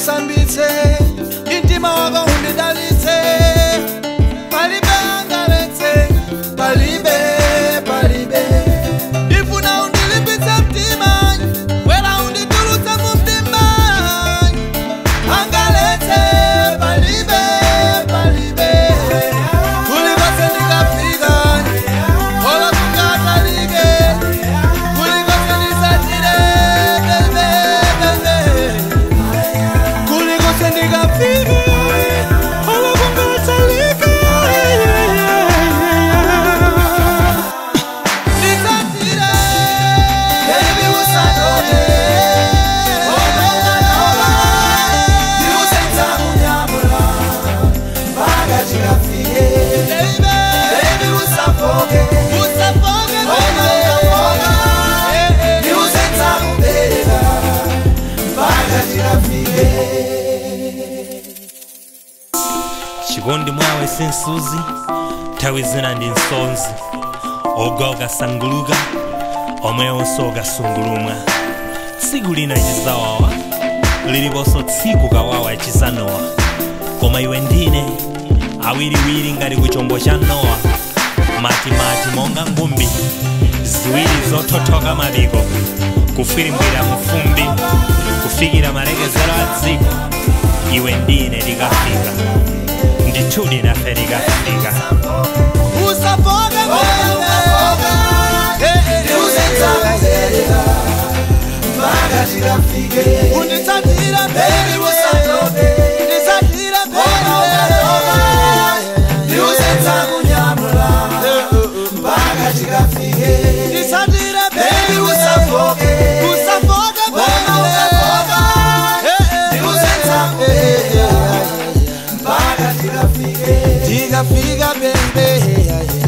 undisambitse mtima wako undidalitse palibe angaletse palibe palibe ndifuna undilimbitse mtima wera unditulutse mu mtima angaletse palibe palibe kulikose ndikafika ola kungakalike kulikose ndisatire bebe bebe kulikose ndikafika ola kungakalike ndisatire baby usatoke onokanova ndiusenza kunyamula mpaka chikafike baby usafoke usafoke onokanova ndiusenza kubereka mpaka chikafike chikondi mwawe sinsuzi nthawi zina ndi nsonzi ogwa ukasanguluka omwewonso ukasungulumwa tsiku lina chizawawa liliponso tsiku kawawa chizanowa koma iwe ndine awiriwiri ngati ku chombo cha nowa matimati monga ngumbi ziwiri zothothoka mapiko kufirimbwira mufumbi kufikira malekezero a dziko iwe ndine likafika ndithudi nafe likafika usafoke ndiusenza kubereka mpaka chikafike unditsatira baby usatoke nditsatira baby ndiusenza kunyamula mpaka chikafike nditsatira baby usafoke usafoke ndiusenza kubereka mpaka tikafike tikafika baby